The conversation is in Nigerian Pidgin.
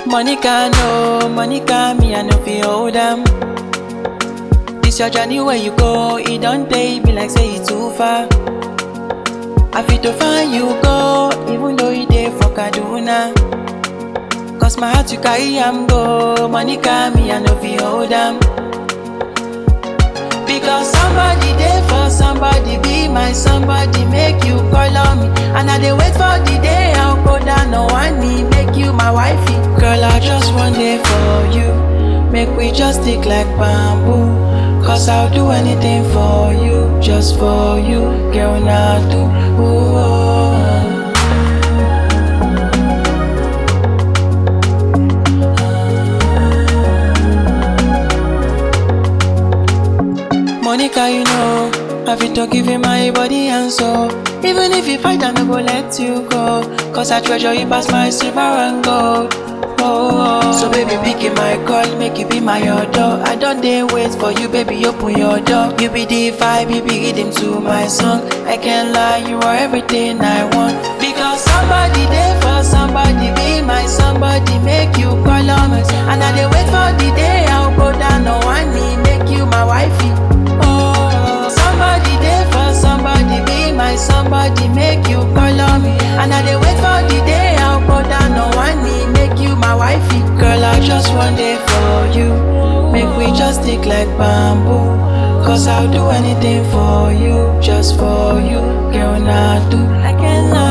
Monica, no, Monica, me, I know fi hold am. This your journey where you go, it don't take me like say it too far. I fit to find you go, even though you dey for Kaduna. Cause my heart you carry am go, Monica, me, I know fi hold am. Because somebody there for somebody, be my somebody, make you call on me. And I dey wait for the day I'll go down on one knee, make you my wifey. Girl, I just want day for you. Make we just stick like bamboo. Cause I'll do anything for you, just for you. Girl, now do. Ooh, oh. Monica, you know, I fit to give you my body and soul. Even if you fight, I no go let you go. Cause I treasure you past my silver and gold. Oh, oh. so baby, pick my call, make you be my adore. I don't dare wait for you, baby, open your door. You be the vibe, you be rhythm to my song. I can't lie, you are everything I want. Because somebody there for somebody, be my somebody, make you call on me. And I dey wait for the day I'll go down on one knee, make you my wifey. Oh, somebody there for somebody, be my somebody, make you call on me. And I dey wait for the day I'll go down on one knee, make you my wifey. Girl, I just want day for you. Make we just stick like bamboo. Cause I'll do anything for you, just for you. Girl, now do. I can't lie.